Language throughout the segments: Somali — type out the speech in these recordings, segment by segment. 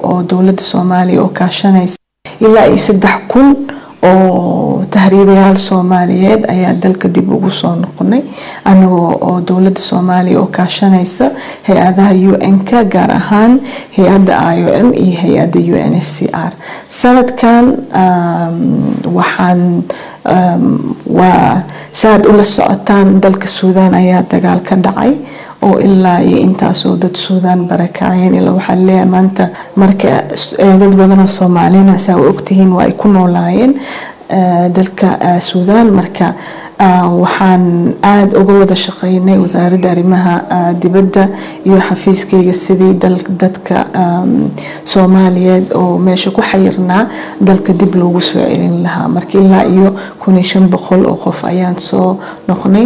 oo dowladda soomaaliya oo kaashanaysa ilaa iyo saddex kun oo tahriibayaal soomaaliyeed ayaa dalka dib ugu soo noqonay anagoo oo dowladda soomaaliya oo kaashanaysa hay-adaha un-ka gaar ahaan hay-adda i o m iyo hay-adda u n s c r sanadkan waxaan waa saaad ula socotaan dalka suudaan ayaa dagaal ka dhacay oo ilaa iyo intaasoo dad suudaan barakaceen ilaa waxaa leeyahay maanta marka dad badanoo soomaalina saa u ogtihiin waa ay ku noolaayeen dalka suudaan marka waxaan aada uga wada shaqeynay wasaaradda arrimaha dibadda iyo xafiiskayga sidii dadka soomaaliyeed oo meesha ku xayirnaa dalka dib loogu soo celin lahaa marka ilaa iyo kun iyo shan boqol oo qof ayaan soo noqnay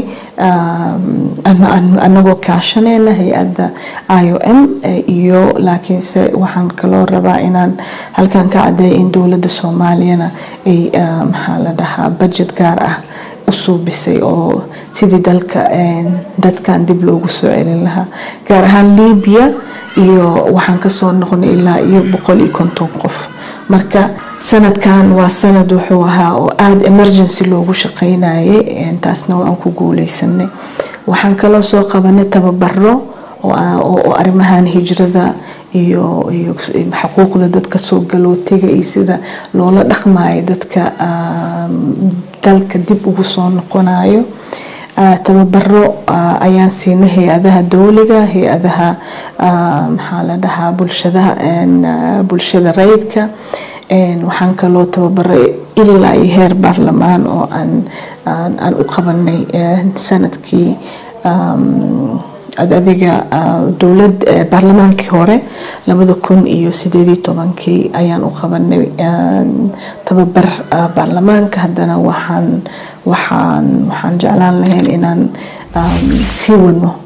anagoo kaashaneyna hay-adda i o m iyo laakiinse waxaan kaloo rabaa inaan halkan ka cadeeya in dowladda soomaaliyana ay maxaa la dhahaa budget gaar ah u suubisay oo sidii dalka dadkan dib loogu soo celin lahaa gaar ahaan libiya iyo waxaan kasoo noqnay ilaa iyo boqol iyo konton qof marka sanadkan waa sanad wuxuu ahaa oo aada emergency loogu shaqeynayay taasna waan ku guuleysanay waxaan kaloo soo qabanay tababaro oo arrimahan hijrada iyo iyo xuquuqda dadka soo galootiga iyo sida loola dhaqmayo dadka dalka dib ugu soo noqonayo tababaro ayaan siinay hay-adaha dowliga hay-adaha maxaa la dhahaa bulshadaha bulshada rayidka waxaan kaloo tababaray ilaa iyo heer baarlamaan oo aan aan u qabanay sanadkii adiga dowlad baarlamaankii hore labada kun iyo sideed iyo tobankii ayaan u qabanay tababar baarlamaanka haddana waxaan waxaan waxaan jeclaan lahayn inaan sii wadno